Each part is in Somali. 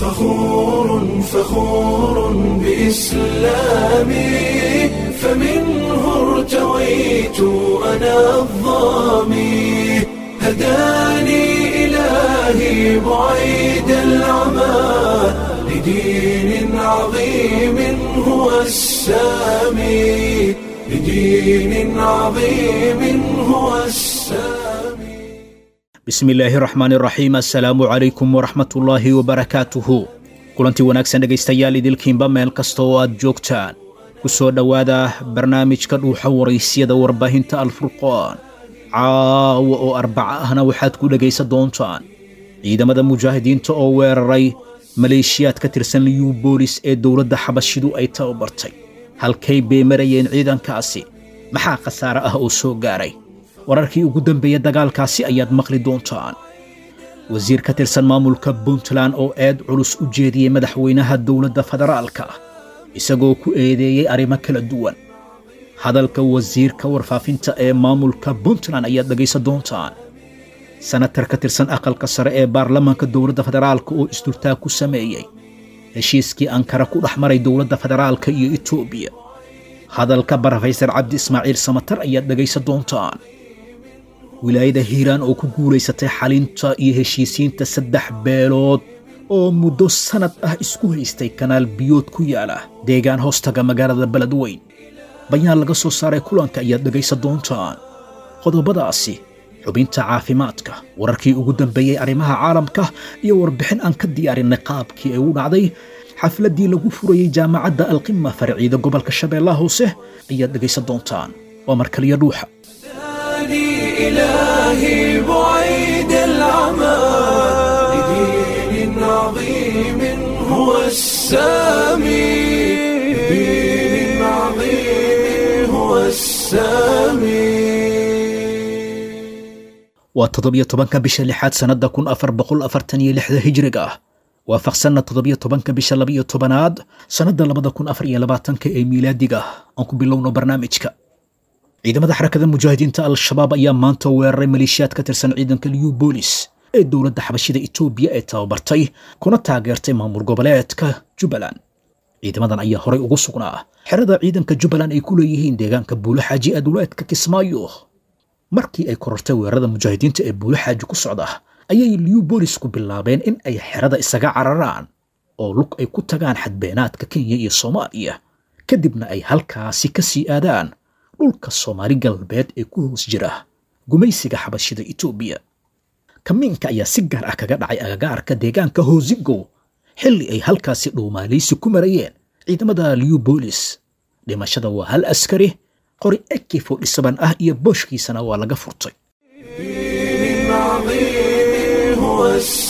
فخور فخور بإسلامي فمنه ارتويت أنا الظامي هداني إلهي بعيد العمى لدين عظيم هو السامي لدين عظيم هو السامي bismi illaahi raxmaan iraxiim assalaamu calaykum waraxmatullaahi wabarakaatuhu kulantii wanaagsan dhegaystayaal idilkiinba meel kasta oo aad joogtaan ku soo dhowaada barnaamijka dhuuxa waraysyada warbaahinta alfurqaan caawa oo arbaca ahna waxaad ku dhegaysan doontaan ciidamada mujaahidiinta oo weeraray maleeshiyaad ka tirsan liyu boolis ee dowladda xabashidu ay tababartay halkay bay marayeen ciidankaasi maxaa khasaare ah oo soo gaaray wararkii ugu dambeeya dagaalkaasi ayaad maqli doontaan wasiir ka tirsan maamulka puntland oo eed culus u jeediyey madaxweynaha dowladda federaalka isagoo ku eedeeyey arrimo kala duwan hadalka wasiirka warfaafinta ee maamulka puntland ayaad dhegaysan doontaan sanatar ka tirsan aqalka sare ee baarlamaanka dowladda federaalka oo isdurtaag ku sameeyey heshiiskii ankara ku dhex maray dowladda federaalka iyo etoobiya hadalka barofeysar cabdi ismaaciil samatar ayaad dhegaysan doontaan wilaayada hiiraan oo ku guulaysatay xalinta iyo heshiisiinta saddex beelood oo muddo sannad ah isku haystay kanaal biyood ku yaala deegaan hoostaga magaalada beledweyn bayaan laga soo saaray kulanka ayaad dhegaysan doontaan qodobadaasi xubinta caafimaadka wararkii ugu dambeeyey arrimaha caalamka iyo warbixin aan ka diyaarinay qaabkii ay u dhacday xafladdii lagu furayey jaamacadda alqima farciida gobolka shabeellaha hoose ayaad dhegaysan doontaan waa markaliyo dhuuxa هداني إلهي بعيد العمى لدين عظيم هو السامي لدين عظيم هو السامي waa toddobiyo tobanka bisha lixaad sannadda kun afar boqol afartan iyo lixda hijriga ah waafaqsanna toddobiyo tobanka bisha labaiyo tobanaad sannadda labada kun afar iyo labaatanka ee miilaadiga aan ku bilowno barnaamijka ciidamada xarakada mujaahidiinta al-shabaab ayaa maanta weeraray maleeshiyaad ka tirsan ciidanka liyu boolis ee dowladda xabashida etoobiya ee tababartay kuna taageertay maamul goboleedka jubbaland ciidamadan ayaa horay ugu sugnaa xerada ciidanka jubbaland ay ku leeyihiin deegaanka buulaxaaji ee duleedka kismaayo markii ay korortay weerarada mujaahidiinta ee buulaxaaji ku socda ayay liyu boolisku bilaabeen in ay xerada isaga cararaan oo lug ay ku tagaan xadbeenaadka kenya iyo soomaaliya kadibna ay halkaasi ka sii aadaan dhulka soomaali galbeed ee ku hoos jira gumaysiga xabashida etoobiya kamiinka ayaa si gaar ah kaga dhacay agagaarka deegaanka hoosigow xilli ay halkaasi dhuumaalaysi ku marayeen ciidamada liyu boolis dhimashada waa hal askari qori ekifo dhisaban ah iyo booshkiisana waa laga furtay دين عظيم هو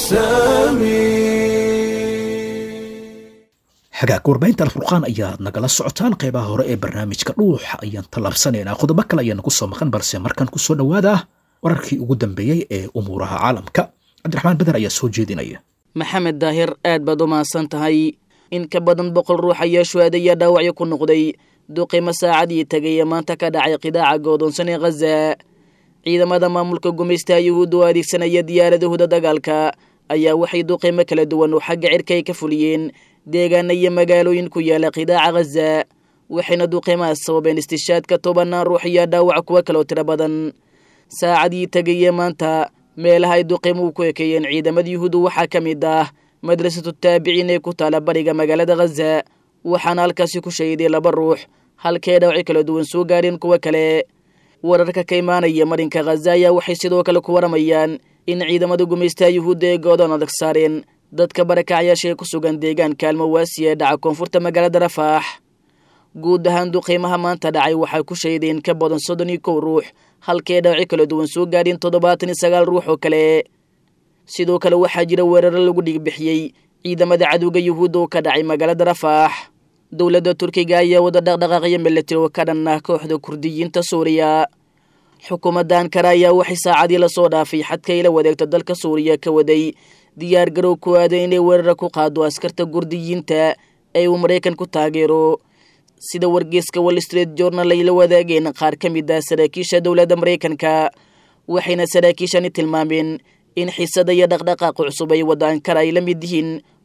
السامي xagaag warbaahinta alfurqaan ayaad nagala socotaan qaybaha hore ee barnaamijka dhuuxa ayaan tallaabsanaynaa qodobo kale ayaana kusoo maqan balse markan kusoo dhowaada wararkii ugu dambeeyey ee umuuraha caalamka cabdiraxmaan beder ayaa soo jeedinaya maxamed daahir aad baad u mahadsan tahay in ka badan boqol ruux ayaa shuhaada iyo dhaawacyo ku noqday duqimo saacadii tegay ee maanta ka dhacay qidaaca goodoonsan ee khaza ciidamada maamulka gumaystaha yuhuudda oo adeegsanaya diyaaradahooda dagaalka ayaa waxay duqimo kala duwan oo xagga cirka ay ka fuliyeen deegaana iyo magaalooyin ku yaala qidaaca khaza waxayna duqimahaas sababeen istishaadka tobanaan ruux iyo dhaawac kuwa kaloo tiro badan saacadii tegayee maanta meelaha ay duqimuhu ku ekeeyeen ciidamada yuhuudda waxaa ka mid ah madrasatu taabiciin ee ku taala bariga magaalada khaza waxaana halkaasi ku shahiday laba ruux halkee dhaawaci kala duwan soo gaadheen kuwo kale wararka ka imaanaya marinka khaza ayaa waxay sidoo kale ku waramayaan in ciidamada gumaystaha yuhuudda ee goodoon adag saareen dadka barakacyaasha ee ku sugan deegaanka almawaasi ee dhaca koonfurta magaalada rafaax guud ahaan duqiimaha maanta dhacay waxay ku shaydeen ka badan soddon iyo kow ruux halkee dhaawaci kala duwan soo gaadheen toddobaatan iyo sagaal ruux oo kale sidoo kale waxaa jira weeraro lagu dhigbixiyey ciidamada cadowga yuhuudda oo ka dhacay magaalada rafaax dowladda turkiga ayaa wada dhaqdhaqaaqyo milatari oo ka dhan ah kooxda kurdiyiinta suuriya xukuumadda ankara ayaa waxay saacadii lasoo dhaafay xadka ila wadeegta dalka suuriya ka waday diyaar garow ku aaday inay weerara ku qaado askarta kurdiyiinta ee uu maraykan ku taageero sida wargeyska wall street journal ay la wadaageen qaar ka mid ah saraakiisha dowladda maraykanka waxayna saraakiishani tilmaameen in xisada iyo dhaqdhaqaaqa cusub ay wada ankara ay la mid yihiin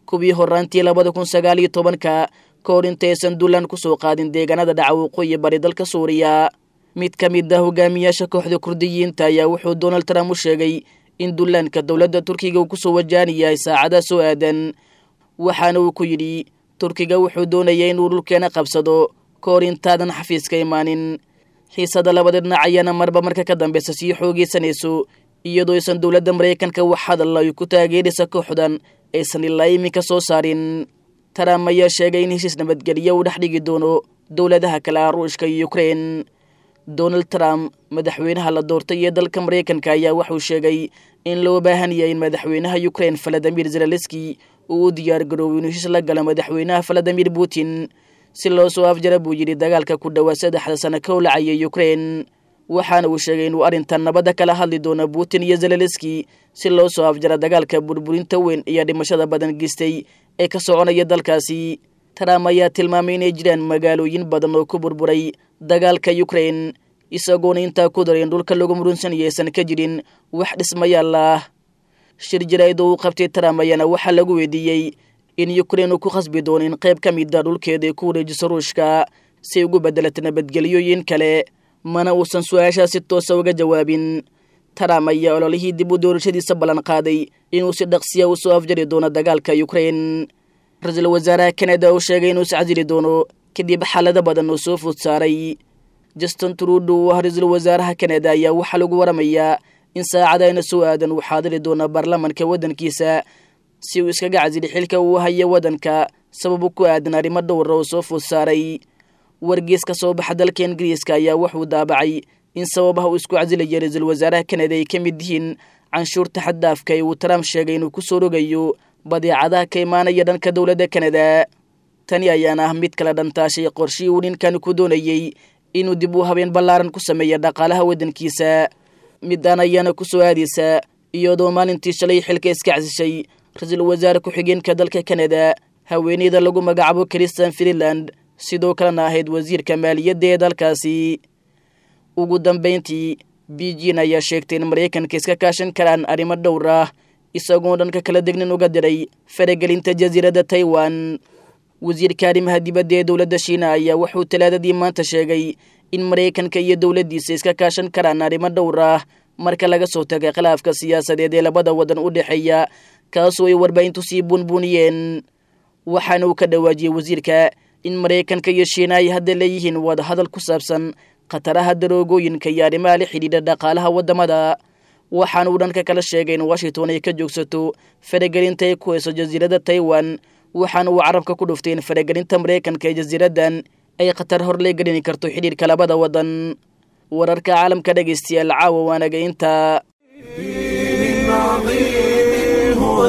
kuwii horaantii labada kun sagaal iyo tobanka ka hor intaysan duulaan ku soo qaadin deegaanada dhaca waqooyi bari dalka suuriya mid ka mid ah hogaamiyaasha kooxda kurdiyiinta ayaa wuxuu donald trump u sheegay in duulaanka dowladda turkiga uu kusoo wajahan yahay saacadaha soo aadan waxaana uu ku yidhi turkiga wuxuu doonaya inuu dhulkeena qabsado ka hor intaadan xafiiska imaanin xiisada labada dhinac ayaana marba marka ka dambeysa sii xoogeysanayso iyadoo aysan dowladda maraykanka wax hadal ay ku taageeraysa kooxdan aysan ilaa iminka soo saarin trump ayaa sheegay in heshiis nabadgelyo uu dhex dhigi doono dowladaha kale ah ruushka iyo ukrein donald trump madaxweynaha la doortay ee dalka maraykanka ayaa wuxuu sheegay in loo baahan yahay in madaxweynaha ukrein valadimir zelaleski uu u diyaar garoobo inuu heshiis la galo madaxweynaha valadimir putin si loo soo afjara buu yidhi dagaalka ku dhowaa saddexda sano ka howlacayay ukrein waxaana uu sheegay inuu arrintan nabadda kala hadli doono putin iyo zelaleski si loo soo afjara dagaalka burburinta weyn iyo dhimashada badan geystay ee ka soconaya dalkaasi trump ayaa tilmaamay inay jiraan magaalooyin badan oo ku burburay dagaalka ukrein isagoona intaa ku daray in dhulka lagu murunsanaya aysan ka jirin wax dhismayaal ah shir jaraa'id oo uu qabtay trump ayaana waxaa lagu weydiiyey in ukrein uu ku khasbi doono in qayb ka mid a dhulkeeda ay ku wareejiso ruushka si ugu beddelata nabadgelyoyin kale mana uusan su-aashaa si toosa uga jawaabin trump ayaa ololihii dib u doorashadiisa ballan qaaday inuu si dhaqsiya u soo afjari doono dagaalka ukrein ra-iisul wasaaraha kanada uu sheegay inuu iscasili doono kadib xaalado badan oo soo food saaray justin trudo oo ah ra-iisul wasaaraha kanada ayaa waxaa lagu waramayaa in saacadayna soo aadan uu xaadiri doono baarlamanka waddankiisa si uu iskaga casili xilka uu hayo waddanka sababu ku aadan arrimo dhowra oo soo food saaray wargees ka soo baxa dalka ingiriiska ayaa wuxuu daabacay in sababaha uu isku casilaya ra-iisul wasaaraha kanada ay ka mid yihiin canshuurta xaddaafka ee uu trump sheegay inuu ku soo rogayo badeecadaha ka imaanaya dhanka dowladda kanada tani ayaana ah mid kala dhantaashay qorshii uu ninkani ku doonayey inuu dib u habeen ballaaran ku sameeya dhaqaalaha waddankiisa midaan ayaana ku soo aadaysa iyadoo maalintii shalay xilka iska casishay ra-iisul wasaare ku-xigeenka dalka kanada haweeneyda lagu magacaabo christian freeland sidoo kalena ahayd wasiirka maaliyadda ee dalkaasi ugu dambayntii beijin ayaa sheegtay in maraykanka iska kaashan karaan arrimo dhowr ah isagoo dhanka kala degnin uga diray faragelinta jasiiradda taiwan wasiirka arrimaha dibadda ee dowladda shiina ayaa wuxuu talaadadii maanta sheegay in maraykanka iyo dowladdiisa iska kaashan karaan arrimo dhowr ah marka laga soo tagay khilaafka siyaasadeed ee labada waddan u dhexeeya kaasoo ay warbaahintu sii buunbuuniyeen waxaana uu ka dhawaajiyey wasiirka in maraykanka iyo shiina ay hadda leeyihiin wadahadal ku saabsan khataraha daroogooyinka iyo arrimaha la xidhiidha dhaqaalaha waddamada waxaana uu dhanka kala sheegay in washington ay ka joogsato faragelinta ay ku hayso jasiiradda taiwan waxaana uu carabka ku dhuftay in faragelinta maraykanka ee jasiiraddan ay khatar hor lee gelini karto xidhiidhka labada waddan wararka caalamka dhegaystayaal caawa waanaga intaa دين عظيم هو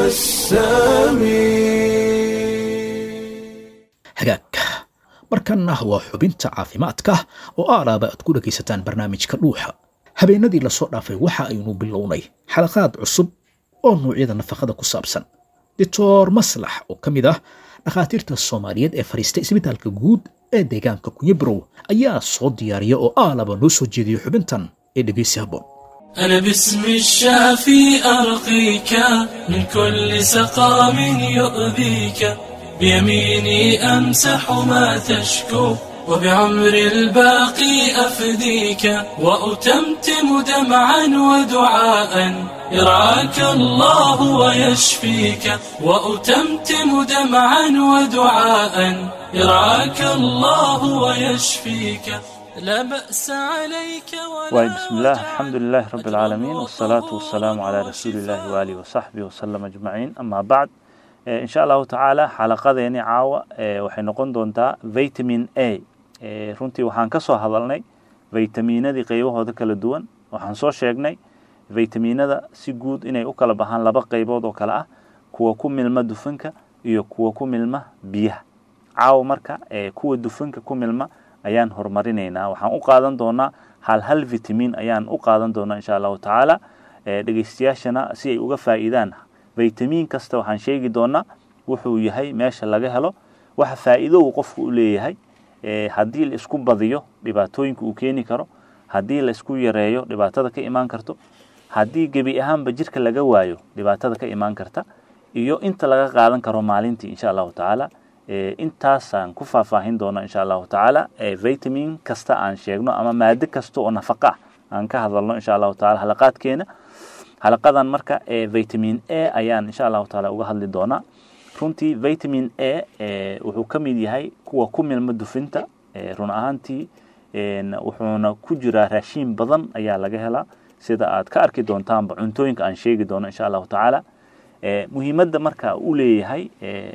السامي hagaag markanna waa xubinta caafimaadka oo aalaaba aad ku dhegaysataan barnaamijka dhuuxa habeenadii lasoo dhaafay waxa aynu bilownay xalaqaad cusub oo noocyada nafaqada ku saabsan doctor maslax oo ka mid ah dhakhaatiirta soomaaliyeed ee fadhiistay isbitaalka guud ee deegaanka kunyabirow ayaa soo diyaariya oo aalaba noo soo jeediya xubintan ee dhegaysi habboon أنا باسم الشافي أرقيك من كل سقام يؤذيك بيميني أمسح ما تشكو وبعمر الباقي أفديك وأتمتم دمعا ودعاء يرعاك الله ويشفيك وأتمتم دمعا ودعاء يرعاك الله ويشفيك لا بأس عليك ولا واي بسم الله وجع الحمد لله رب العالمين والصلاة والسلام على رسول الله وآله وصحبه وسلم أجمعين أما بعد إن شاء الله تعالى xalaqadeeni caawa ee waxay noqon doontaa vitamin A ee runtii waxaan ka soo hadalnay vitaminadii qaybahooda kala duwan waxaan soo sheegnay vitaminada si guud inay u kala baxaan laba qaybood oo kale ah kuwa ku milma dufanka iyo kuwa ku milma biyaha caawa marka ee kuwa dufanka ku milma ayaan horumarinaynaa waxaan u qaadan doonaa hal hal vitamin ayaan u qaadan doonaa insha allahu tacaala ee dhegeystayaashana si ay uga faa'iidaan vitamin kasta waxaan sheegi doonaa wuxuu yahay meesha laga helo waxa faa'iido uu qofku u leeyahay ee haddii la isku badiyo dhibaatooyinka uu keeni karo haddii la isku yareeyo dhibaatada ka imaan karto haddii gebi ahaanba jirka laga waayo dhibaatada ka imaan karta iyo inta laga qaadan karo maalintii insha allahu tacaala intaasaan ku faahfaahin doona insha allahu tacaala vitamin kasta aan sheegno ama maado kasta oo nafaqa ah aan ka hadalno insha allahu taala halaqaadkeena halaqadan marka vitamin a ayaan insha allahu taala uga hadli doonaa runtii vitamin a wuxuu ka mid yahay kuwa ku milma dufinta run ahaantii wuxuuna ku jiraa raashiin badan ayaa laga helaa sida aad ka arki doontaanba cuntooyinka aan sheegi doono insha allahu tacaala muhiimadda marka uu leeyahay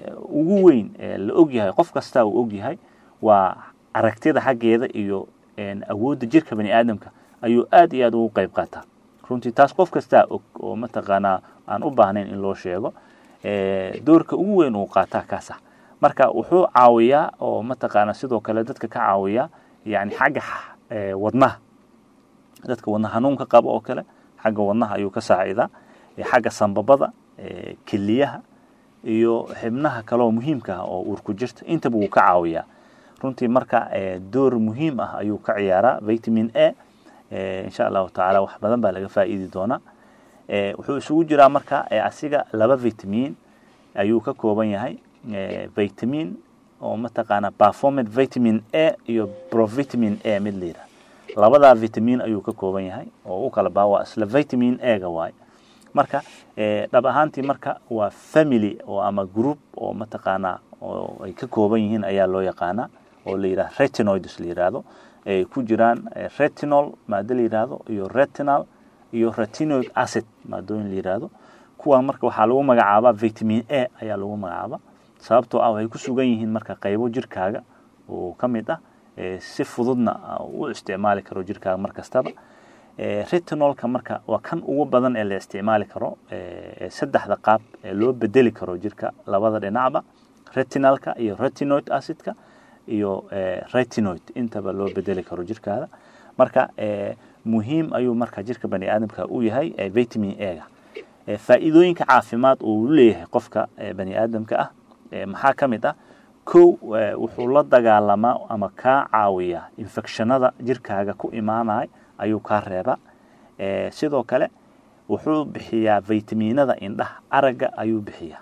ugu weyn la ogyahay qof kasta uu ogyahay waa aragtida xaggeeda iyo awoodda jirka bani aadamka ayuu aad iyo aad ugu qayb qaataa runtii taas qof kastaa og oo mataqaanaa aan u baahnayn in loo sheego doorka ugu weyn uu qaataa kaasa marka wuxuu caawiyaa oo mataqaanaa sidoo kale dadka ka caawiyaa yani xagga wadnaha dadka wadna hanuunka qaba oo kale xagga wadnaha ayuu ka saacidaa xagga sambabada keliyaha iyo xibnaha kaleoo muhiimka ah oo uurku jirta intaba wuu ka caawiyaa runtii marka door muhiim ah ayuu ka ciyaaraa vitamin a insha allahu tacaala wax badan baa laga faa'iidi doonaa wuxuu isugu jiraa marka asiga laba vitamin ayuu ka kooban yahay vitamin oo mataqaana performant vitamin a iyo provitamin a mid la yidhaha labadaa vitamin ayuu ka kooban yahay oo u kala baa waa isla vitamin a-ga waaye marka dhab ahaantii marka waa family oo ama group oo mataqaanaa oo ay ka kooban yihiin ayaa loo yaqaanaa oo la yidhaha retinoids la yidhaahdo ay ku jiraan retinol maado la yidhaahdo iyo retinal iyo retinoic acid maadooyin la yidhaahdo kuwan marka waxaa lagu magacaabaa vitamin a ayaa lagu magacaabaa sababtoo ah waxay ku sugan yihiin marka qaybo jirkaaga oo ka mid ah si fududna u isticmaali karo jirkaaga mar kastaba retinolka marka waa kan ugu badan ee la isticmaali karo saddexda qaab ee loo bedeli karo jirka labada dhinacba retinalka iyo retinoid acidka iyo retinoid intaba loo bedeli karo jirkaada marka muhiim ayuu marka jirka bani aadamka u yahay vitamin a-ga faa'iidooyinka caafimaad uu leeyahay qofka bani aadamka ah maxaa ka mid ah kow wuxuu la dagaalamaa ama kaa caawiyaa infectionada jirkaaga ku imaanay ayuu kaa reebaa sidoo kale wuxuu bixiyaa vitaminada indhaha aragga ayuu bixiyaa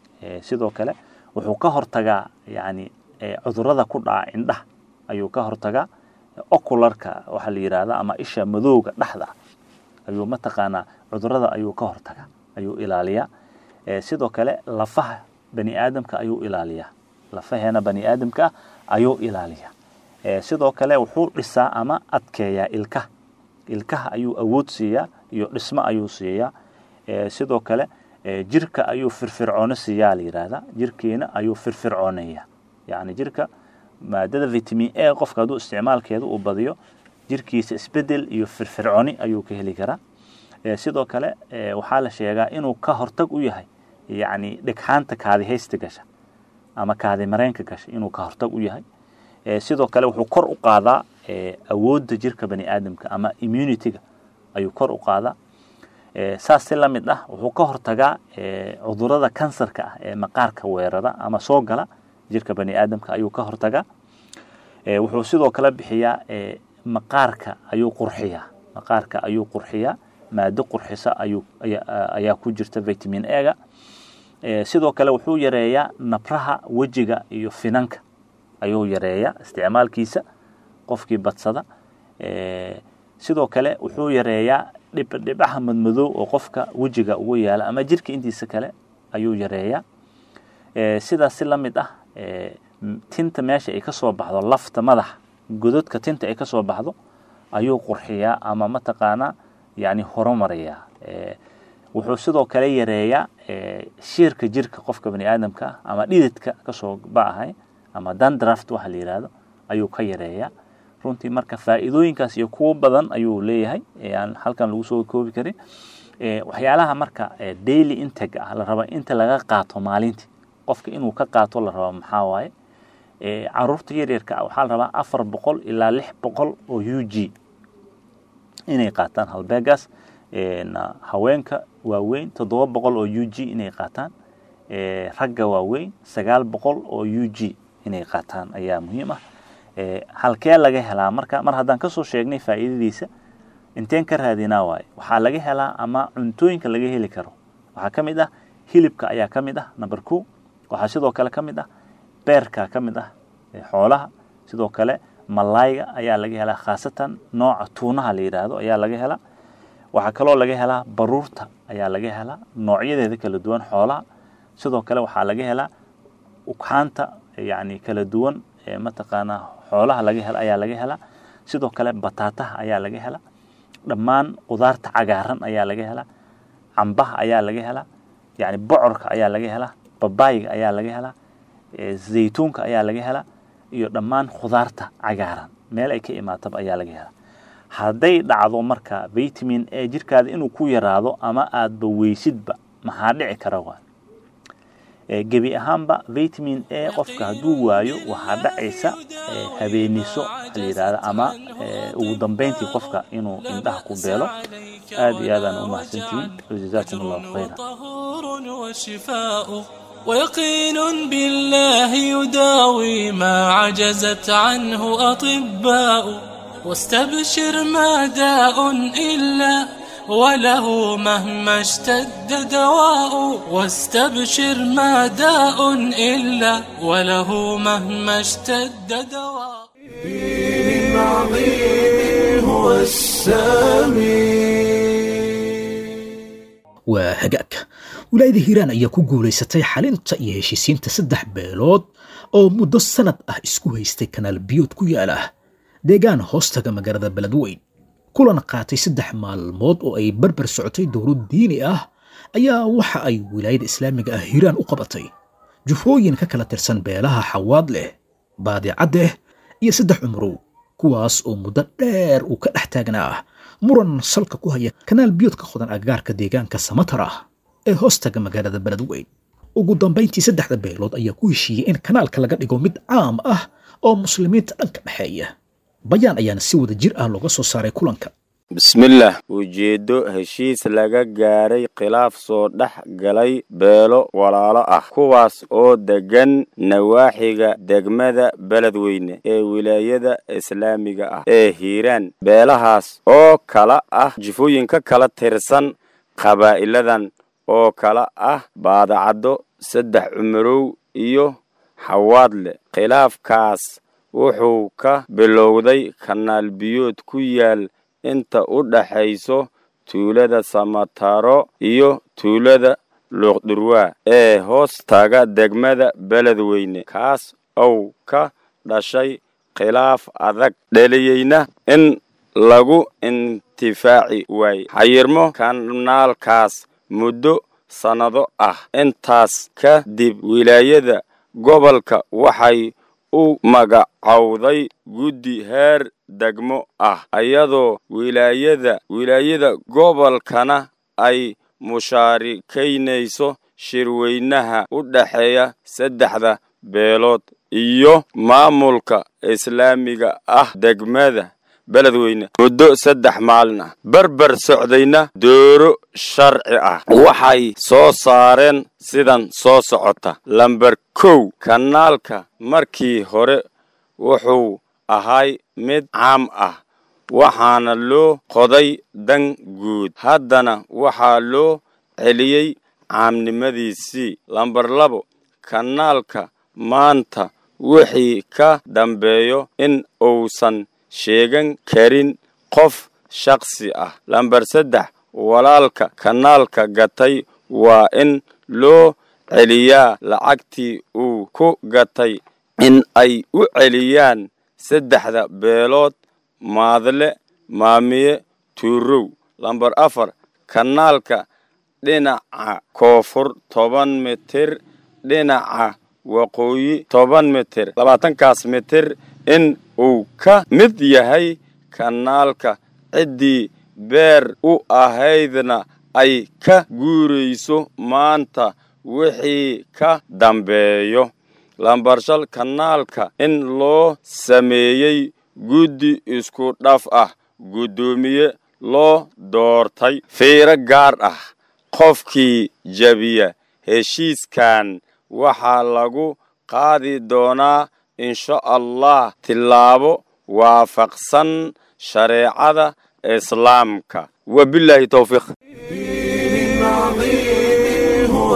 sidoo kale wuxuu ka hortagaa yani cudurada ku dhaca indhaha ayuu ka hortagaa ocularka waxaa la yidhahda ama isha madowga dhexda ayuu mataqaanaa cudurada ayuu ka hortagaa ayuu ilaaliyaa sidoo kale lafaha bani aadamka ayuu ilaaliyaa lafaheena bani aadamka ah ayuu ilaaliyaa sidoo kale wuxuu dhisaa ama adkeeyaa ilkaha ilkaha ayuu awood siiyaa iyo dhismo ayuu siiyaa sidoo kale jirka ayuu firfircoono siiyaa la yidhaahdaa jirkeena ayuu firfircooneeyaa yacni jirka maadada vitamin a qofka hadduu isticmaalkeeda uu badiyo jirkiisa isbedel iyo firfircooni ayuu ka heli karaa sidoo kale waxaa la sheegaa inuu ka hortag u yahay yacni dhegxaanta kaadihaysta gasha ama kaadi mareenka gasha inuu ka hortag u yahay sidoo kale wuxuu kor u qaadaa awoodda jirka bani aadamka ama immunityga ayuu kor u qaadaa saas si la mid ah wuxuu ka hortagaa cudurada kansarka ah ee maqaarka weerara ama soo gala jirka bani aadamka ayuu ka hortagaa wuxuu sidoo kale bixiyaa maqaarka ayuu qurxiyaa maqaarka ayuu qurxiyaa maado qurxisa ayuu ayaa ku jirta vitamin a-ga sidoo kale wuxuu yareeyaa nabraha wejiga iyo finanka ayuu yareeyaa isticmaalkiisa qofkii badsada sidoo kale wuxuu yareeyaa dhibdhibaha madmadow oo qofka wejiga ugu yaala ama jirka intiisa kale ayuu yareeyaa sidaas si la mid ah tinta meesha ay ka soo baxdo lafta madaxa gododka tinta ay ka soo baxdo ayuu qurxiyaa ama mataqaanaa yani horumarayaa wuxuu sidoo kale yareeyaa shiirka jirka qofka bani aadamka ah ama dhididka kasoo baahay ama dandraft waxa la yidhaahdo ayuu ka yareeyaa runtii marka faa'iidooyinkaas iyo kuwo badan ayuu leeyahay aan halkan lagu soo koobi karin waxyaalaha marka daily integ ah la raba inta laga qaato maalintii qofka inuu ka qaato la raba maxaa waaye caruurta yaryarka ah waxaa la rabaa afar boqol ilaa lix boqol oo u g inay qaataan halbeegaas haweenka waaweyn toddoba boqol oo u g inay qaataan ragga waaweyn sagaal boqol oo u g inay qaataan ayaa muhiim ah halkee laga helaa marka mar haddaan kasoo sheegnay faa'iidadiisa inteen ka raadinaa waaye waxaa laga helaa ama cuntooyinka laga heli karo waxaa ka mid ah hilibka ayaa ka mid ah number two waxaa sidoo kale ka mid ah beerka ka mid ah xoolaha sidoo kale malayga ayaa laga helaa khaasatan nooca tuunaha la yidhaahdo ayaa laga helaa waxaa kaloo laga helaa baruurta ayaa laga helaa noocyadeeda kala duwan xoolaha sidoo kale waxaa laga helaa ugxaanta yani kala duwan ee mataqaanaa xoolaha laga hela ayaa laga helaa sidoo kale bataataha ayaa laga helaa dhammaan qudaarta cagaaran ayaa laga helaa cambaha ayaa laga helaa yani bocorka ayaa laga helaa babaayga ayaa laga helaa zaytuunka ayaa laga helaa iyo dhammaan khudaarta cagaaran meel ay ka imaataba ayaa laga helaa hadday dhacdo marka vitamin a jirkaada inuu ku yaraado ama aadba weysidba maxaa dhici kara waa gebi ahaanba vitamin a qofka hadduu waayo waxaa dhacaysa habeeniso waxa la yidhahda ama ugu dambeyntii qofka inuu indhaha ku beelo aad iyo aadaan u mahadsantihiin wajazaakum allahu khayra وشفاء ويقين بالله يداوي ما عجزت عنه أطباء واستبشر ما داء إلا وله مهما اشتد دواء واستبشر ما داء إلا وله مهما اشتد دواء دين عظيم هو السامي waa hagaag wilaayada hiiraan ayaa ku guulaysatay xalinta iyo heshiisiinta saddex beelood oo muddo sanad ah isku haystay kanaal biyood ku yaala deegaan hoostaga magaalada beledweyn kulan qaatay saddex maalmood oo ay barbar socotay dowlad diini ah ayaa waxa ay wilaayada islaamiga ah hiiraan u qabatay jufooyin ka kala tirsan beelaha xawaad leh baadicadeh iyo saddex cumrow kuwaas oo muddo dheer uu ka dhex taagnaa muran salka ku haya kanaal biyood ka qodan agagaarka deegaanka samatar ah ee hoostaga magaalada beledweyn ugu dambayntii saddexda beelood ayaa ku heshiiyey in kanaalka laga dhigo mid caam ah oo muslimiinta dhanka dhexeeya bayaan ayaana si wada jir ah looga soo saaray kulanka bismillaah ujeeddo heshiis laga gaaray khilaaf soo dhex galay beelo walaalo ah kuwaas oo deggan nawaaxiga degmada beledweyne ee wilaayada islaamiga ah ee hiiraan beelahaas oo kala ah jifooyinka kala tirsan qabaa'iladan oo kala ah baadacaddo saddex cumarow iyo xawaadle khilaafkaas wuxuu ka bilowday kanaal biyood ku yaal inta u dhaxayso tuulada samataro iyo tuulada luuqdurwaa ee hoos taga degmada beledweyne kaas ou ka dhashay khilaaf adag dheliyeyna in lagu intifaaci waaye xayirmo kanaalkaas muddo sannado ah intaas ka dib wilaayada gobolka waxay u magacowday guddi heer degmo ah ayadoo wilaayada wilaayada gobolkana ay mushaarikaynayso shirweynaha u dhexeeya saddexda beelood iyo maamulka islaamiga ah degmada beledweyne muddo saddex maalin ah berber socdayna dooro sharci ah waxay soo saareen sidan soo socota lamber kow kanaalka markii hore wuxuu ahay mid caam ah waxaana loo qoday dan guud haddana waxaa loo celiyey caamnimadiisii lamber labo kanaalka maanta wixii ka dambeeyo in uusan sheegan karin qof shakhsi ah lamber saddex walaalka kanaalka gatay waa in loo celiyaa lacagtii uu ku gatay in ay u celiyaan saddexda beelood maadle maamiye tuurow lamber afar kanaalka dhinaca koonfur toban mitir dhinaca waqooyi toban mitir labaatankaas mitir in uu ka mid yahay kanaalka ciddii beer u ahaydna ay ka guurayso maanta wixii ka dambeeyo lambarshal kanaalka in loo sameeyey guddi isku dhaf ah guddoomiye loo doortay fiiro gaar ah qofkii jabiya heshiiskan waxaa lagu qaadi doonaa insha allah tillaabo waafaqsan shareecada islaamka wabilaahi towfiiq دين عظيم هو هو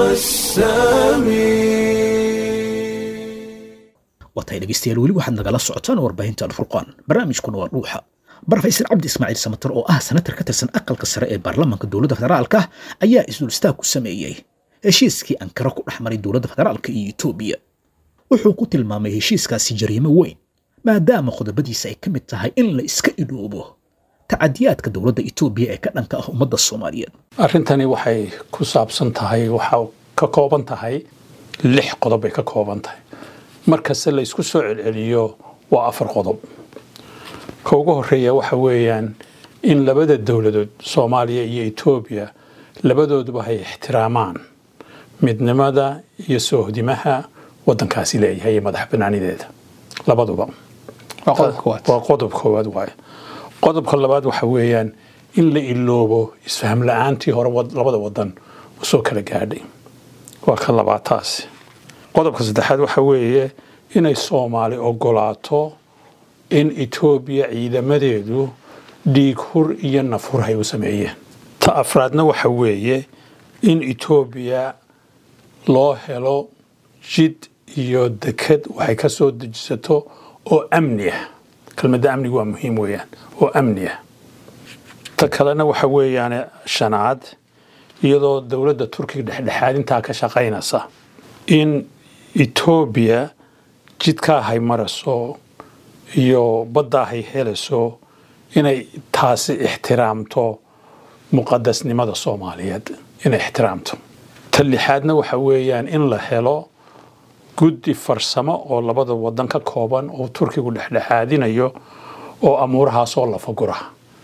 السامي waatahay dhegeystayaal weli waxaad nagala socotaan warbaahinta alfurqaan barnaamijkuna waa dhuuxa barofesor cabdi ismaaciil samatar oo ah senatar ka tirsan aqalka sare ee baarlamaanka dowladda federaalka ayaa isdul istaag ku sameeyey heshiiskii ankara ku dhex maray dowladda federaalka iyo etoobiya wuxuu ku tilmaamay heshiiskaasi jariimo weyn maadaama qodobadiisa ay ka mid tahay in la iska idhoobo tacadiyaadka dowladda etoobiya ee ka dhanka ah ummadda soomaaliyeed arrintani waxay ku saabsan tahay waxaa ka kooban tahay lix qodob bay ka kooban tahay markasta la isku soo celceliyo waa afar qodob ka ugu horeeya waxa weeyaan in labada dowladood soomaaliya iyo etoobiya labadooduba ay ixtiraamaan midnimada iyo soohdimaha wadankaasi leeyahay iyo madax banaanideeda labaduba Waa qodob koowaad. waa qodob koowaad waaye qodobka labaad waxa weeyaan in la iloobo isfaham la-aantii hore wad- labada wadan usoo kala gaadhay waa ka labaad taasi qodobka saddexaad waxa weeye inay soomaali ogolaato in etoobiya ciidamadeedu dhiig hur iyo nafhur ay u sameeyeen ta afraadna waxa weeye in etoobiya loo helo jid iyo deked waxay ka soo dejisato oo amni ah kelmadda amnigu waa muhiim weeyaan oo amni ah ta kalena waxa weeyaan shanaad iyadoo dowladda turkiga dhexdhexaadintaa ka shaqaynaysa in etoobiya jidkaa hay marayso iyo baddaa hay helayso inay taasi ixtiraamto muqadasnimada soomaaliyeed inay ixtiraamto ta lixaadna waxa weeyaan in la helo guddi farsamo oo labada wadan ka kooban oo turkigu dhexdhexaadinayo oo amuurahaasoo lafagura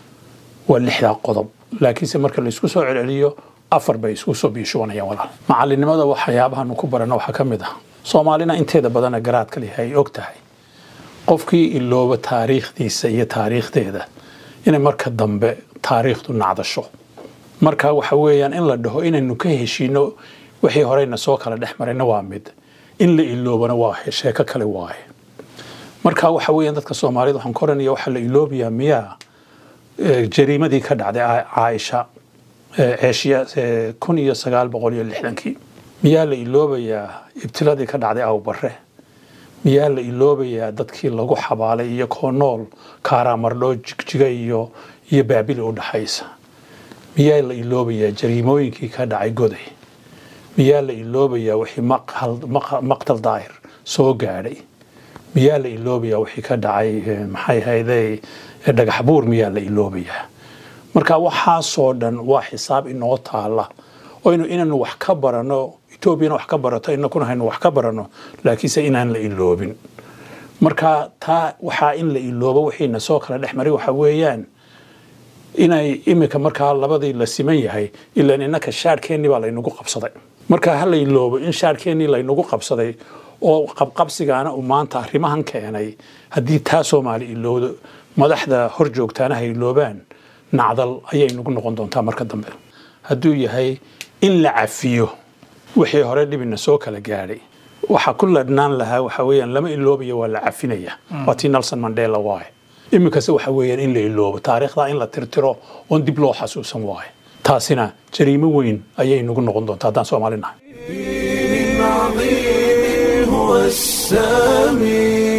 waa lixdaa qodob laakiinse marka la isku soo celceliyo afar bay isku soo biishubanayaan walaal macalinimada waxyaabahaanu ku barana waxaa ka mid ah soomaalina inteeda badana garaadka leh ay og tahay qofkii ilooba taariikhdiisa iyo taariikhdeeda inay marka dambe taariikhdu nacdasho marka waxa weeyaan in la dhaho inaynu ka heshiino wixii horeyna soo kala dhex marayna waa mid in la iloobana waa sheeko kale waaye marka waxa weeyaan dadka soomaalida waxaan ka oranaya waxaa la iloobayaa miyaa eh, jariimadii ka dhacday Caa- caaisha eh, ceeshiya eh, kun iyo sagaal boqol iyo lixdankii miyaa la iloobayaa ibtiladii ka dhacday awbare miyaa la iloobayaa dadkii lagu xabaalay iyo koo nool kaaraamardhoo jigjiga iyo iyo baabili u dhaxaysa miyaa la iloobayaa jariimooyinkii ka dhacay goday miyaa la iloobayaa wixii maqhal- maqa- maqtal daahir soo gaadhay miyaa la iloobayaa wixii ka dhacay eh, maxay hayday eh, dhagax buur miyaa la iloobayaa marka waxaasoo dhan waa xisaab inoo taala oo inu inaynu wax ka barano etoobiyana wax ka barato inakuna haynu wax ka barano laakiinse inaan la iloobin marka taa waxaa in la iloobo wixiina soo kala dhex maray waxa weeyaan inay imika markaa labadii la siman yahay ilaan innaka shaarkeennii baa laynagu qabsaday marka ha la iloobo in shaarkeennii laynagu qabsaday oo qabqabsigaana uu maanta arrimahan keenay haddii taa soomaali ilowdo madaxda hor joogtaana ha iloobaan nacdal ayay nagu noqon doontaa marka dambe hadduu yahay in la cafiyo wixii hore dhibina soo kala gaadhay waxa ku ladhnaan lahaa waxa weeyaan lama iloobayo waa la cafinaya waa tii nelson mandela waaye iminkase waxa weeyaan in la iloobo taariikhda in la tirtiro oon dib loo xasuusan waaye taasina jariimo weyn ayay nagu noqon doontaa haddaan soomaali nahay دين عظيم هو السامي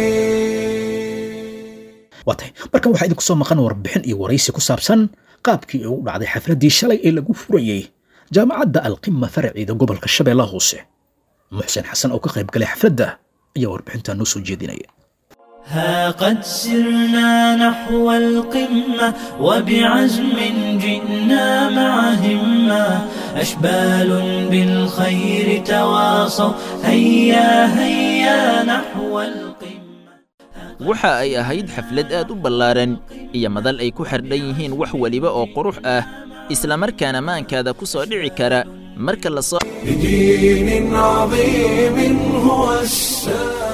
waa tahay markan waxaa idinku soo maqan warbixin iyo waraysi ku saabsan qaabkii ugu dhacday xafladdii shalay ee lagu furayey jaamacadda alqima faraceeda gobolka shabeellaha hoose muxsen xasan oo ka qayb galay xafladda ayaa warbixintaa noo soo jeedinaya ها قد سرنا نحو القمة وبعزم جئنا مع همة أشبال بالخير تواصوا هيا هيا نحو القمة waxa ay ahayd xaflad aad u ballaaran iyo madal ay ku xardhan yihiin wax weliba oo qurux ah islamarkaana maankaada ku soo dhici kara marka la soo بدين عظيم هو السامي